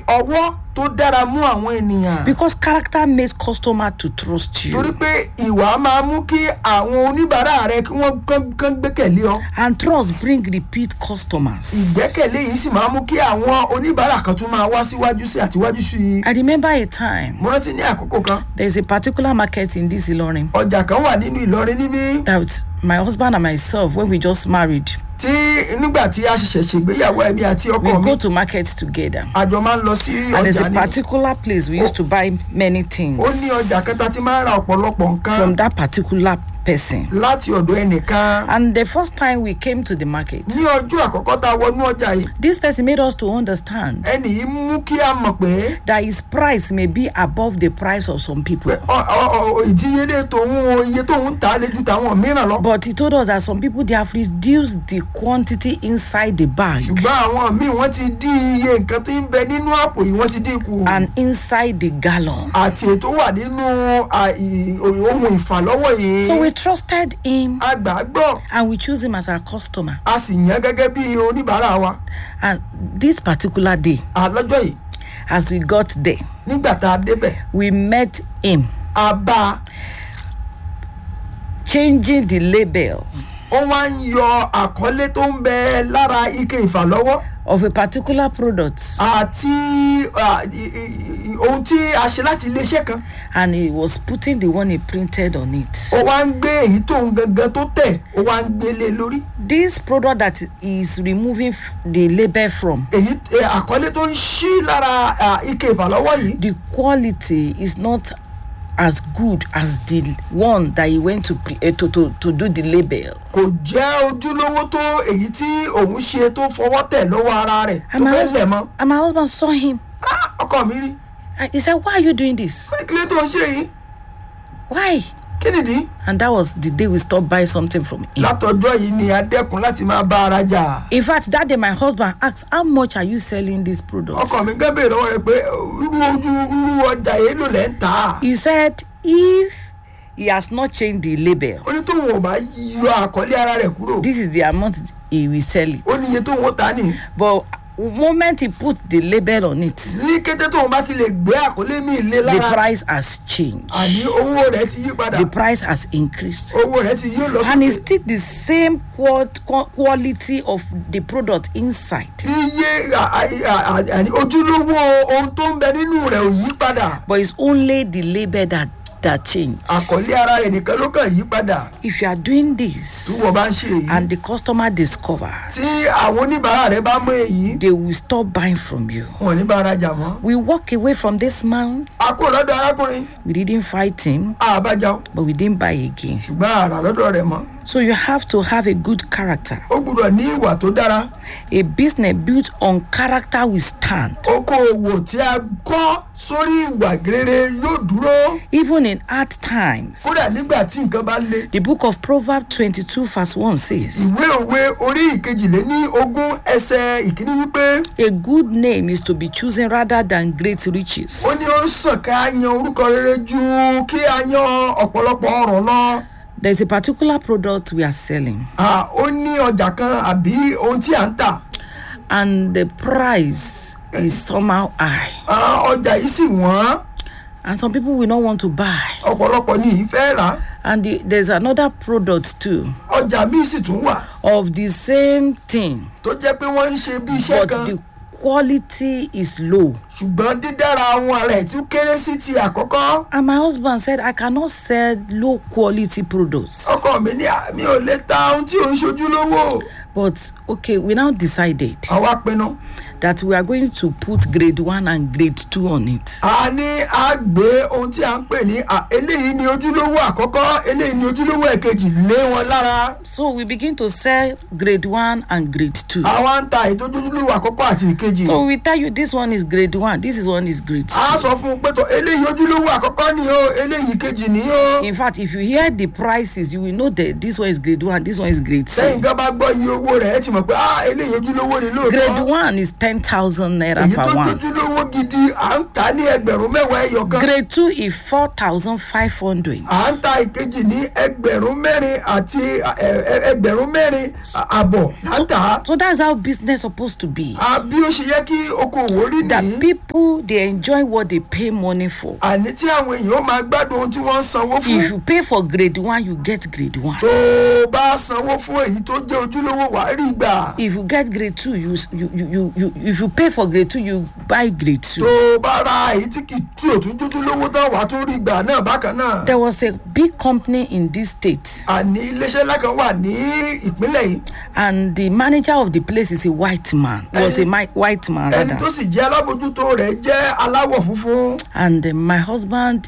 ọwọ́ tó dára mú àwọn ènìyàn because character makes customer to trust torí you pé ìwà máa mú kí àwọn oníbàárà rẹ kí wọ́n kán- kán gbẹ́kẹ̀lé ọ and trust bring repeat customers. ìgbẹ́kẹ̀lé yìí sì máa mú kí àwọn oníbàárà kan tún máa wá síwájú sí àtiwájú sí i I remember a time mo rántí ní àkókò kan there is a particular market in this Ilorin ọjà kan wà nínú ìlọrin níbí that my husband and myself when we just married tí nígbà tí a ṣẹ̀ṣẹ̀ ṣègbéyàwó ẹ̀mí àti we ọkọ mi go to market together àjọ máa ń lọ sí and there's ọjà a ní particular place we used to buy many things ó ní ọjà kẹta tí máa ń ra ọ̀pọ̀lọpọ̀ nǹkan from that particular person láti ọ̀dọ̀ ẹnìkan and the first time we came to the market ní ọjọ́ àkọ́kọ́ tá a wọnú ọjà yìí this person made us to understand ẹnì yìí mú kí a mọ̀ pé that his price may be above the price of some people pé ọ- ọ- ọ- ìdíyelé tòun o iye tóun ń tà á lé ju tàwọn mìíràn lọ but he told us that some people they have reduced the quantity inside the bag ṣùgbọ́n àwọn míì wọ́n ti dín iye nǹkan tí ń bẹ nínú àpò yìí wọ́n ti dín kù and inside the gallon àti ètò wà nínú à, ì- ohun ìfàlọ́wọ́ yìí so we trusted him a gbà á gbọ́ and we choose him as our customer a sì yàn gẹ́gẹ́ bí oníbàárà wa and this particular day àlọ́jọ́ yìí as we got there nígbà tá a débẹ̀ we met him a bá a changing the label ó wá ń yọ àkọlé tó ń bẹ lára ike ìfàlọ́wọ́ of a particular product àti à, i- i- i- ohun tí a ṣe láti iléeṣẹ́ kan and he was putting the one he printed on it ó wá ń gbé èyí tó ń gangan tó tẹ̀ ó wá ń gbélé lórí this product that he is removing f- the label from èyí ẹ, àkọlé tó ń ṣí lára à, ike ìfàlọ́wọ́ yìí the quality is not as good as the one that he went to pre- uh, to, to to do the label kò jẹ́ ojúlówó tó èyí tí òun ṣe tó fọwọ́ tẹ̀ lọ́wọ́ ara rẹ̀ tó and my, fẹ́ lẹ̀ husband, mọ́ and my husband saw him Ah, ọkọ mi rí and he said why are you doing this ó ní kílé tó ń ṣe yìí why kí nìdí and that was the day we stopped buying something from him látọjọ́ yìí ni a dẹ́kun láti máa bá ara jà in fact that day my husband asked how much are you selling this product ọkọ mi gán bèèrè lọ́wọ́ rẹ̀ pé irú ojú irú ọjà yìí ló lẹ́ ń tà á he said if he has not changed the label ó ní tóun ò bá yọ àkọlé ara rẹ̀ kúrò this is the amount he will sell it ó ní iye tóun ó tà á nì but moment he put the label on it ní kété tóun bá ti lè gbé àkọlé mi lé the lára price has changed àní owó rẹ̀ ti yí padà the price has increased owó rẹ̀ ti yí lọ and it's sókè still the same qual qua- quality of the product inside iye à- à- à- à- àní ojúlówó ohun tó ń bẹ nínú rẹ̀ ò yí padà but it's only the label that that changed àkọlé ara rẹ̀ nìkan ló kàn yí padà if you are doing this tí wọ́n bá ń ṣe èyí and the customer discover tí àwọn oníbàárà rẹ̀ bá mú èyí they will stop buying from you wọn ò ní bá ara jà mọ́ we walk away from this man a kúrò lọ́dọ̀ arákùnrin we didn't fight him àbájá o but we didn't buy again ṣùgbọ́n àrà lọ́dọ̀ rẹ̀ mọ́ so you have to have a good character ó gbúdọ̀ ní ìwà tó dára a business built on character will stand okòòwò tí a kọ́ sórí ìwà rere yóò dúró even in hard times kódà nígbà tí nǹkan bá le the book of proverbs twenty-two verse one says ìwé òwe orí ìkejìléní ogún ẹsẹ̀ ìkíní wípé a good name is to be chosen rather than great riches ó ní ó sàn ká yan orúkọ rere ju kí a yan ọ̀pọ̀lọpọ̀ ọ̀rọ̀ lọ there is a particular product we are selling Ah, ó ní ọjà kan àbí ohun tí à ń tà and the price is somehow high Ah, ọjà yìí sì wọ́n and some people will not want to buy ọ̀pọ̀lọpọ̀ ní ìfẹ́ rà and the, there's another product too ọjà míì sì tún wà of the same thing tó jẹ́ pé wọ́n ń ṣe bí iṣẹ́ but kan the quality is low ṣùgbọ́n dídára àwọn rẹ̀ tún kéré sí ti àkọ́kọ́ and my husband said i cannot sell low quality products ọkọ mi ní "Ah, mi ò lè ta ohun tí ò ń ṣojú lówó but okay we now decided àwa pinnu that we are going to put grade one and grade two on it a ní a gbé ohun tí a ń pè ní "Ah, eléyìí ni ojúlówó àkọ́kọ́ eléyìí ni ojúlówó ẹ̀kejì lé wọn lára so we begin to sell grade one and grade two àwa ń ta ètò ojúlówó àkọ́kọ́ àti ìkejì so we tell you this one is grade one this is one is grade two a sọ fún un pé tó eléyìí ojúlówó àkọ́kọ́ ni o eléyìí kejì ni o in fact if you hear the prices you will know that this one is grade one this one is grade lẹ́yìn two gan bá gbọ́ iye owó rẹ̀ ẹ ti mọ̀ pé ah eléyìí ojúlówó ni grade lóòótọ́ one is ten thousand naira èyí per tó one ojúlówó gidi à ń ta ní ẹgbẹ̀rún mẹ́wàá ẹyọ kan grade two is four thousand five hundred à ń ta ìkejì ní ẹgbẹ̀rún mẹ́rin àti ẹ- ẹ- ẹgbẹ̀rún mẹ́rin àbọ̀ là ń tà á. so that's how business supposed to be a bí ó ṣe yẹ kí okòwò rí that nìyí people dey enjoy what they pay money for àní tí àwọn èèyàn ó máa gbádùn ohun tí wọ́n ń sanwó fún if you pay for grade one you get grade one tó o bá sanwó fún èyí tó jẹ́ ojúlówó wàá rí gbà if you get grade two you s- you you you, you if you pay for grade two you buy grade tó two. o bá ra èyí tí kì í tí ò tún jójúlówó tán wàá tún rí gbà náà bákan náà there was a big company in this state àní iléeṣẹ́ ńlá kan wà ní ìpínlẹ̀ yìí and the manager of the place is a white man was a Ẹni- mi- white man ẹni rather tó sì jẹ́ alábòjútó rẹ̀ jẹ́ aláwọ̀ funfun and uh, my husband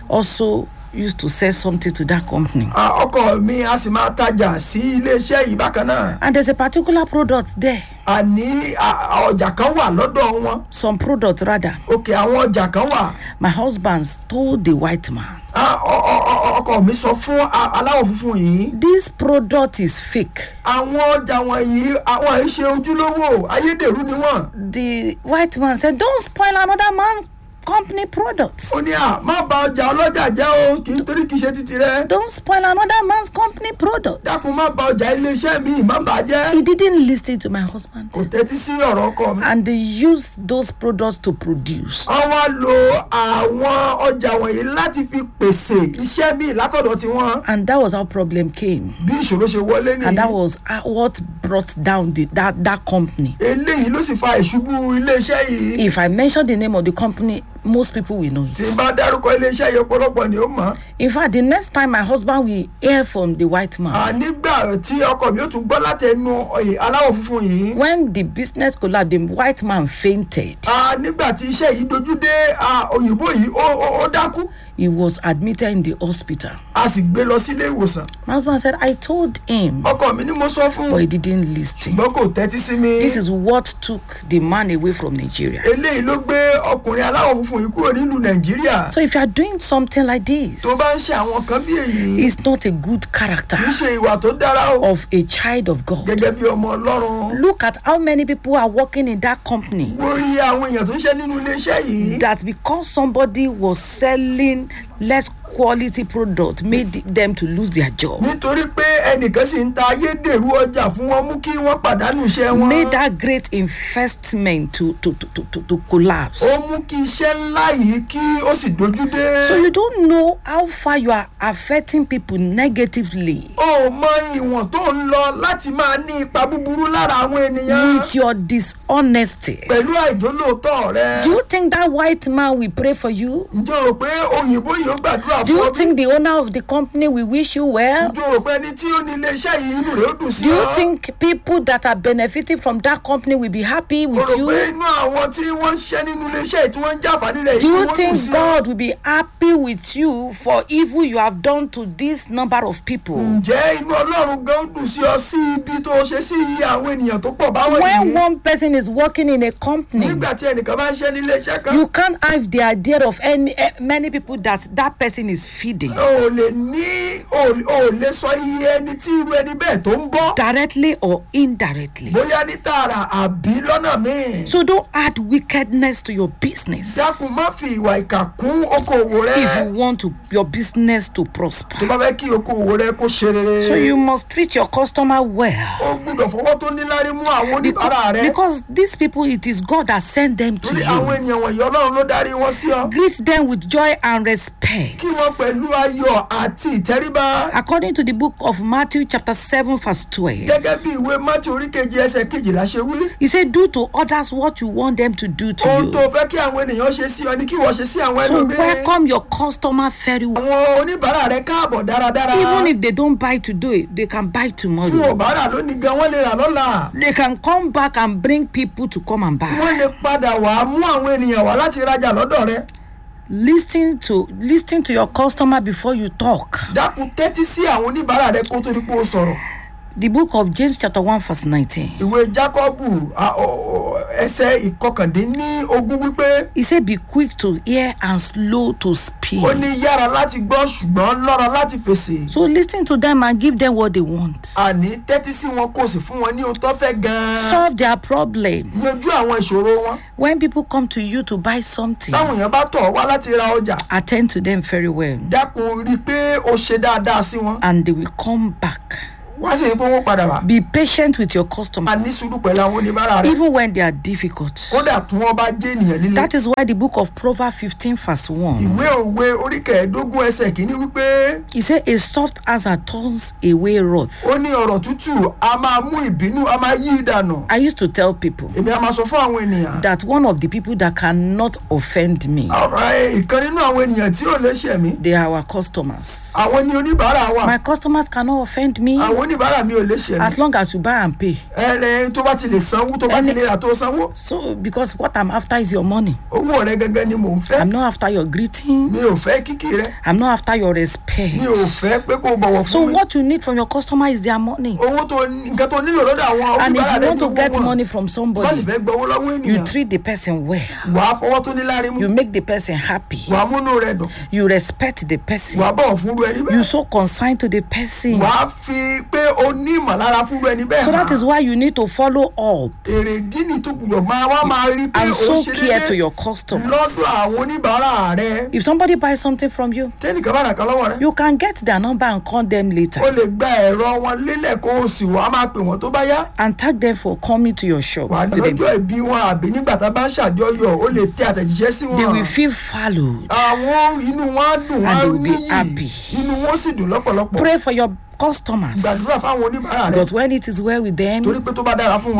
also used to sell something to that company Ah, ọkọ mi a sì máa tajà sí iléeṣẹ́ yìí bákan náà and there's a particular product there àní ah, ọjà kan wà lọ́dọ̀ wọn some product rather òkè àwọn ọjà kan wà my husband told the white man Ah, ọ- ọ- ọ- ọkọ mi sọ fún a- aláwọ̀ funfun yìí this product is fake àwọn ọjà wọ̀nyí àwọn ìṣe ojúlówó ayédèrú ni wọ́n the white man said don't spoil another man company product ó ní à má ba ọjà ọlọ́jà jẹ́ o kì í torí kì í ṣe títì rẹ don't spoil another man's company product dákun má ba ọjà iléeṣẹ́ mi má bà á jẹ́ he didn't listen to my husband kò tẹ́tí sí ọ̀rọ̀ ọkọ mi. and they used those products to produce wọ́n wá lo àwọn ọjà wọ̀nyí láti fi pèsè iṣẹ́ míì látọ̀dọ̀ tiwọn and that was how problem came bí ìṣòro ṣe wọlé and that nìyí was uh, what brought down the, that that company eléyìí ló sì fa ìṣubú iléeṣẹ́ yìí if i mention the name of the company most people will know tí n it bá dárúkọ iléeṣẹ́ yìí ọ̀pọ̀lọpọ̀ ni ó mọ̀ in fact the next time my husband will hear from the white man nígbà tí ọkọ mi ó tún gbọ́ látẹnu ọ̀yẹ̀ aláwọ̀ funfun yìí when the business collapsed the white man fainted Ah, nígbà tí iṣẹ́ yìí dojú dé ah, òyìnbó yìí ó ó- ó dákú he was admitted in the hospital a sì gbé lọ sílé ìwòsàn my husband said i told him ọkọ mi ni mo sọ fún but he didn't listen ṣùgbọ́n kò tẹ́tí sí mi this is what took the man away from nigeria eléyìí ló gbé ọkùnrin aláwọ̀ funfun yìí kúrò nílùú nàìjíríà so if you are doing something like this tó bá ń ṣe àwọn kan bí èyí it's not a good character kì í ṣe ìwà tó dára o of a child of god gẹ́gẹ́ bí ọmọ ọlọ́run look at how many people are working in that company wọ́n rí àwọn èèyàn tó ń ṣe nínú iléeṣẹ́ yìí that because somebody was selling less quality product made them to lose their job nítorí pé ẹnìkan sì ń ta ayédèrú ọjà fún wọn mú kí wọ́n pàdánù iṣẹ́ wọn made that great investment to to to to, to, to collapse ó mú kí iṣẹ́ ńlá yìí kí ó sì dojú dé so you don't know how far you are affecting people negatively ó mọ ìwọ̀n tó ń lọ láti máa ní ipa búburú lára àwọn ènìyàn with your dishonesty pẹ̀lú àìjólóòótọ́ rẹ do you think that white man will pray for you ǹjẹ́ o rò pé òyìnbó yìí ó gbàdúrà do fún you ọ bí? think the owner of the company will wish you well ǹjẹ́ o rò pé ẹni tí ó ní iléeṣẹ́ yìí inú rẹ̀ ó dùn sí do you ọ? think people that are benefiting from that company will be happy o with rò you pé inú àwọn tí wọ́n ń ṣiṣẹ́ nínú iléeṣẹ́ yìí tí wọ́n ń jàǹfààní rẹ̀ do yìí you wọ́n dùn think sí ọ? god will be happy with you for evil you have done to this number of people ǹjẹ́ inú ọlọ́run gan dùn sí ọ sí ibi tó ṣe sí iye àwọn ènìyàn tó pọ̀ báwọn when yìí one person is working in a company nígbà tí ẹnìkan bá ń ṣe ní iléeṣẹ́ kan you can't have the idea of any eh, many people that that person is feeding o ò lè ní o ò lè sọ iye ẹni tí irú ẹni bẹ́ẹ̀ tó ń bọ́ directly or indirectly bóyá ní tààrà àbí lọ́nà míì so don't add wickedness to your business dákun má fi ìwà ìkà kún okòwò rẹ if you want to your business to tó prosper bá fẹ́ kí okòwò rẹ kó ṣe rere so you must treat your customer well o gbúdọ̀ fọwọ́ tó níláárí mú àwọn oníbàárà rẹ because these people it is god that sent them to torí àwọn you ènìyàn wọ̀nyí ọlọ́run ló darí wọn sí ọ greet them with joy and respect kí wọ́n pẹ̀lú ayọ̀ àti ìtẹríba according to the book of matthew chapter seven verse twelve gẹ́gẹ́ bí ìwé mátì oríkejì ẹsẹ̀ kejìlá ṣe wí he said do to others what you want them to do to ohun tó you fẹ́ kí àwọn ènìyàn ṣe sí ọ ní kí wọ́n ṣe sí àwọn so ẹlòmíràn welcome your customer very well àwọn oníbàárà rẹ káàbọ̀ dáradára even if they don't buy today they can buy tí wọn ò tomorrow bá rà lónìí gan wọ́n lè rà lọ́la they can come back and bring people to come and buy wọ́n lè padà wá mú àwọn ènìyàn wá láti rajà lọ́dọ̀ rẹ listen to listen to your customer before you talk dákun tẹ́tí sí àwọn oníbàárà rẹ kó tó di pé o sọ̀rọ̀ The book of James, chapter 1, verse 19. ìwé jákọ́bù a- ọ- ọ- ẹsẹ̀ ìkọkàndínní ogún wípé He said, Be quick to hear and slow to speak. ó ní yára láti gbọ́ ṣùgbọ́n lọ́ra láti fèsì So listen to them and give them what they want. àní tẹ́tí sí wọn kò sì fún wọn ní ohun tó fẹ́ gan-an Solve their problem. yanjú àwọn ìṣòro wọn When people come to you to buy something, táwọn èèyàn bá tọ̀ ọ́ wá láti ra ọjà attend to them very well. dákun rí i pé ó ṣe dáadáa sí wọn And they will come back. wá sì rí i pé wọ́n padà wá Be patient with your customer, a ní sùúrù pẹ̀lú àwọn oníbàárà rẹ̀ even when they are difficult. kódà tí wọ́n bá jẹ́ ènìyàn líle That is why the book of Proverbs 15, verse 1. ìwé òwe orí kẹẹ̀ẹ́dógún ẹsẹ̀ kìíní wípé He said, A soft answer turns away wrath. ó ní ọ̀rọ̀ tútù a máa mú ìbínú a máa yí ìdànù I used to tell people èmi a máa sọ fún àwọn ènìyàn that one of the people that cannot offend me, ọ̀rọ̀ ìkan nínú àwọn ènìyàn tí ò lè ṣẹ̀ mí they are our customers. àwọn ní oníbàárà wa My customers cannot offend me àwọn oníbàárà mi ò lè ṣẹ̀ mí as long as you buy and pay. ẹ̀rẹ̀ tó bá ti lè sanwó tó bá ti Ẹni- lè rà tó sanwó So, because what I'm after is your money. owó rẹ gẹ́gẹ́ ni mò ń fẹ́ I'm not after your greeting. mi ò fẹ́ kíkì rẹ I'm not after your respect. mi ò fẹ́ pé kó o bọ̀wọ̀ So, fún mi what you need from your customer is their money. owó tó nǹkan tó nílò lọ́dọ̀ àwọn And if oníbàárà you rẹ want ní to owó get wọn money from bá sì somebody, fẹ́ gbowó lọ́wọ́ you ènìyàn treat the person well. wàá fọwọ́ tó ní lárí mú You make the person happy. wàá múnú rẹ dùn You respect the person. wàá bọ̀wọ̀ fún irú ẹni You bẹ́ẹ̀ so consigned to the person. wàá fi pé o ní ìmọ̀lára fún irú ẹni bẹ́ẹ̀ So that hàn. is why you need to follow up èrè dínì tó gbọdọ̀ máa wá máa rí pé and o so ṣe care to déédéé your customers. lọ́dọ̀ àwọn oníbàárà rẹ If somebody buys something from you, tẹ́nìkan bá ràkà lọ́wọ́ rẹ you can get their number and call them later o lè gba ẹ̀rọ wọn lélẹ̀ kó o sì wá máa pè wọ́n tó bá yá and thank them for coming to your shop. wà á To them. lọ́jọ́ ìbí wọn àbí nígbà tá a bá ń ṣàjọyọ̀ o lè tẹ àtẹ̀jíṣẹ́ sí They wọn will feel valued. àwọn inú wọn á dùn wọn And á they will be níyì happy. inú wọn sì dùn lọ́pọ̀lọpọ̀ Pray for your customers. gbàdúrà fáwọn oníbàárà rẹ Because when it is well with them, torí pé tó bá dára fún wọn